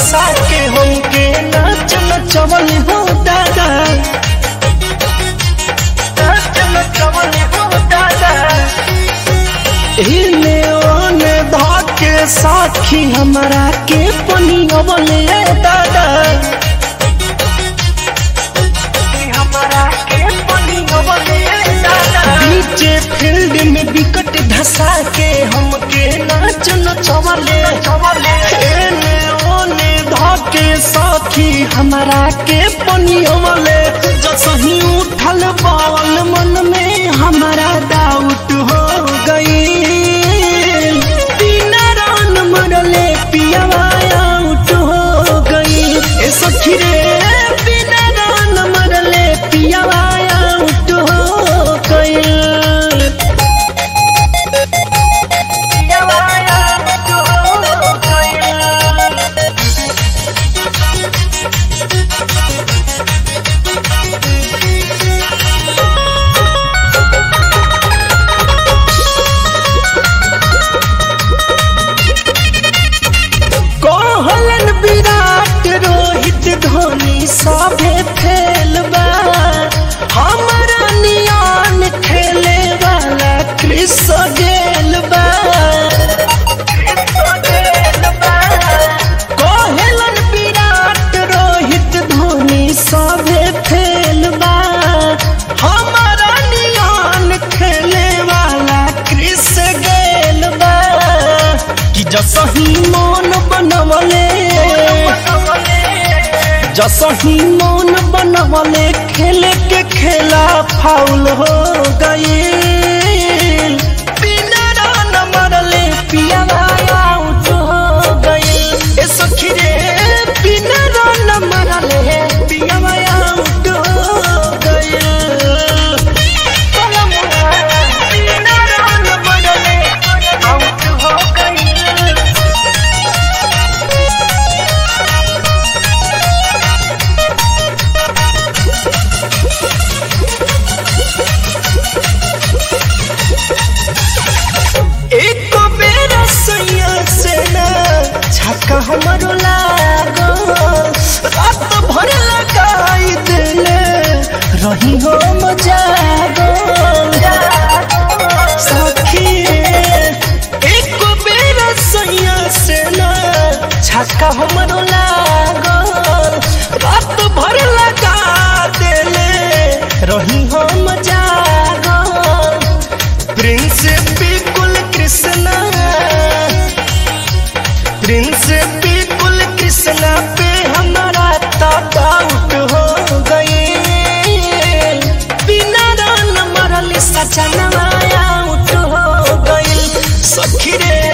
धसा के हमके नाच नचवल हो दादा नाच नचवल हो दादा इने ओने धाके साखी हमरा के पनियवले दादा हमरा के पनियवले दादा बीचे फील्ड में विकट धसा के हमके नाच नचवले एने ओने धाके साखी हमरा के पनियवले जसही उठल बावल मन में हमारा डाउट हो गई बिना रान मरले पियावा आउट हो गई ए सखी रे बिना रान मरले पियावा आउट हो गई पियावा आउट हो गई कहलन विराट रोहित धोनी सभे फेल बा हमरा नियान खेले वाला क्रिस गेल बा कहलन विराट रोहित धोनी सभे फेल बा हमरा नियान खेले वाला क्रिस गेल बा कि जसही मन बनवले जसही मन बनवले खेले के खेला फाउल हो गई बिना रन मरले पियावा आउट हो गई ए सखी रे बिना रन मरले पियावा आउट हो गई बिना रन मरले आउट हो गई एक बेर सैया से ना छक्का हमरो लागो रात भर लगाई दिले रही हो मजागो सखी एक बेर सैया से ना छक्का हमरो लागो रात भर लगा दिले रही हो मजागो प्रिंस बिल्कुल कृष्णा प्रिंस बिल्कुल कृष्णा पे हमारा डाउट हो गई बिना रन मरल सचनवा आउट हो गई सखी रे